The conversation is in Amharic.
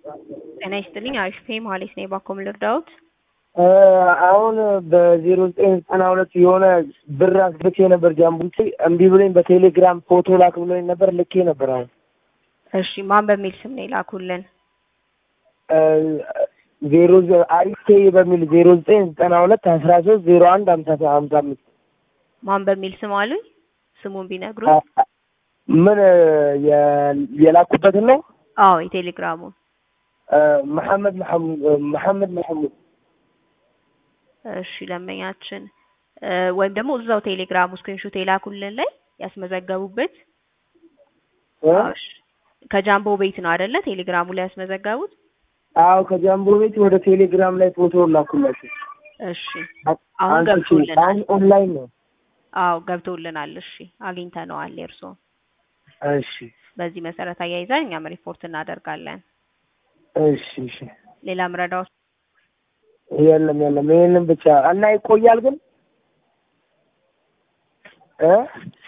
ጤና ይስጥልኝ አሪፍ ፔ መሀሌት ነኝ ባኮም ልርዳዎት? አሁን በዜሮ ዘጠኝ ዘጠና ሁለት የሆነ ብር አስልኬ ነበር ጃምቡቴ እምቢ ብሎኝ በቴሌግራም ፎቶ ላክ ብሎኝ ነበር ልኬ ነበር። አሁን እሺ ማን በሚል ስም ነው የላኩልን? ዜሮ አሪፍ ፔ በሚል ዜሮ ዘጠኝ ዘጠና ሁለት አስራ ሶስት ዜሮ አንድ ሀምሳ ሀምሳ አምስት ማን በሚል ስም አሉኝ? ስሙን ቢነግሩ። ምን የላኩበትን ነው? አዎ የቴሌግራሙን መሐመድ መሐመድ መሐሙድ እሺ ደንበኛችን ወይም ደግሞ እዛው ቴሌግራሙ ስክሪንሾት የላኩልን ላይ ያስመዘገቡበት ከጃምቦ ቤት ነው አይደለ? ቴሌግራሙ ላይ ያስመዘገቡት? አዎ ከጃምቦ ቤት ወደ ቴሌግራም ላይ ፎቶ ላኩላችሁ። እሺ አሁን ገብቶልናል። ኦንላይን ነው። አዎ ገብቶልናል። እሺ አግኝተነዋል የእርስዎን። እሺ በዚህ መሰረት አያይዘን እኛም ሪፖርት እናደርጋለን። እሺ እሺ። ሌላ ምረዳዎች? የለም የለም፣ ይሄንን ብቻ እና ይቆያል ግን እ